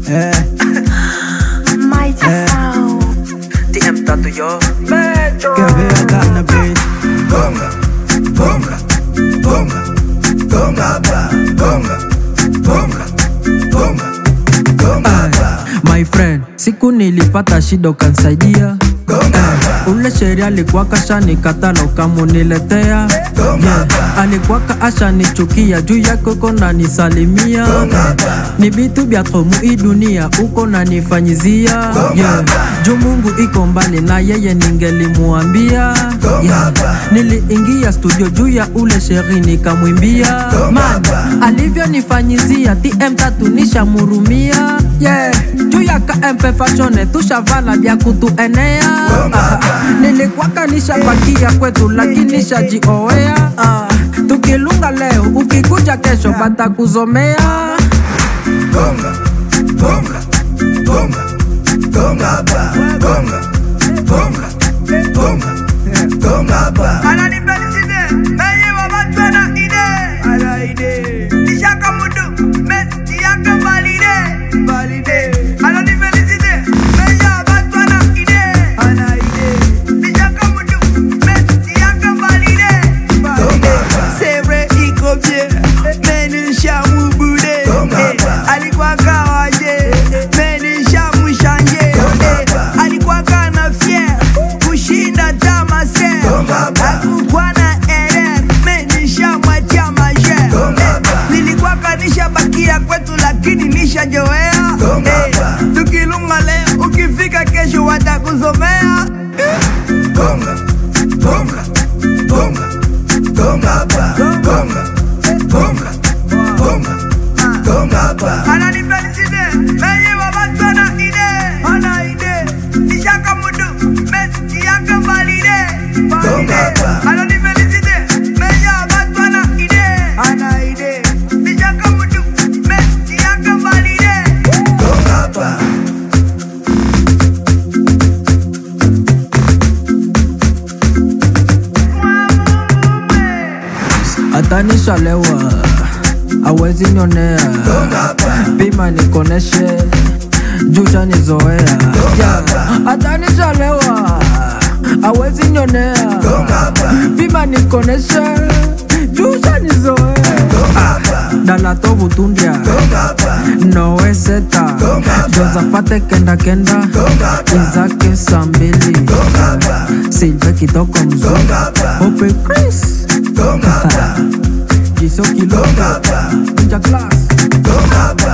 Eh, Mighty sound. TM Tattoo yo que vea cannabis. Gonga, gonga, gonga, gonga ba, gonga, gonga, gonga, gonga ba, My friend, siku nilipata shida ukansaidia gonga ba, ule sheria alikuwaka shanikatala ukamuniletea yeah. alikuwaka ashanichukia juu yake uko nanisalimia ni vitu vya tomu hii dunia uko nanifanyizia yeah. juu mungu iko mbali na yeye ningelimuambia yeah. niliingia studio juu ya ule sheri nikamwimbia man alivyonifanyizia tm tatu nishamurumia yeah. juu ya kmp fashone tushavala vya kutuenea Ah, nilikwaka nishapakia kwetu lakini shajioea ah, tukilunga leo ukikuja kesho batakuzomea gonga, gonga, gonga, gonga ba, gonga, gonga, gonga, gonga ba. ananipeliside meye wabatwana ide ala ide ishaka mudu mesi yake valide valide ananipeliside meye wabatwana ide ala ide ishaka mudu mesi yake valide valide c'est vrai iko bien meni shamubude alikuwa kawaje meni shamushanje alikuwa kana fier kushinda tamase akukuwa na erer menishamwatia maje nilikuwa kanisha bakia kwetu lakini nishajoea Eh, tukilunga leo ukifika kesho watakuzomea Gonga, gonga, gonga, gonga ba, gonga, gonga, gonga, gonga ba. ananipeliside meye wabatwana ide ana ide ishaka mudu mesi yake valide valide ananipeliside meye wabatwana ide ana ide ishaka mudu mesi yake valide Gonga ba. hata nishalewa awezi nionea pima nikoneshe jusha nizoea yeah. hata nishalewa awezi nionea pima nikoneshe jusha nizoea dalato butundia nowe seta josafate kenda kenda izake sambili silve kitoko mzungu ope chris Gonga ba, jiso kilonga gonga ba, Ninja class gonga ba.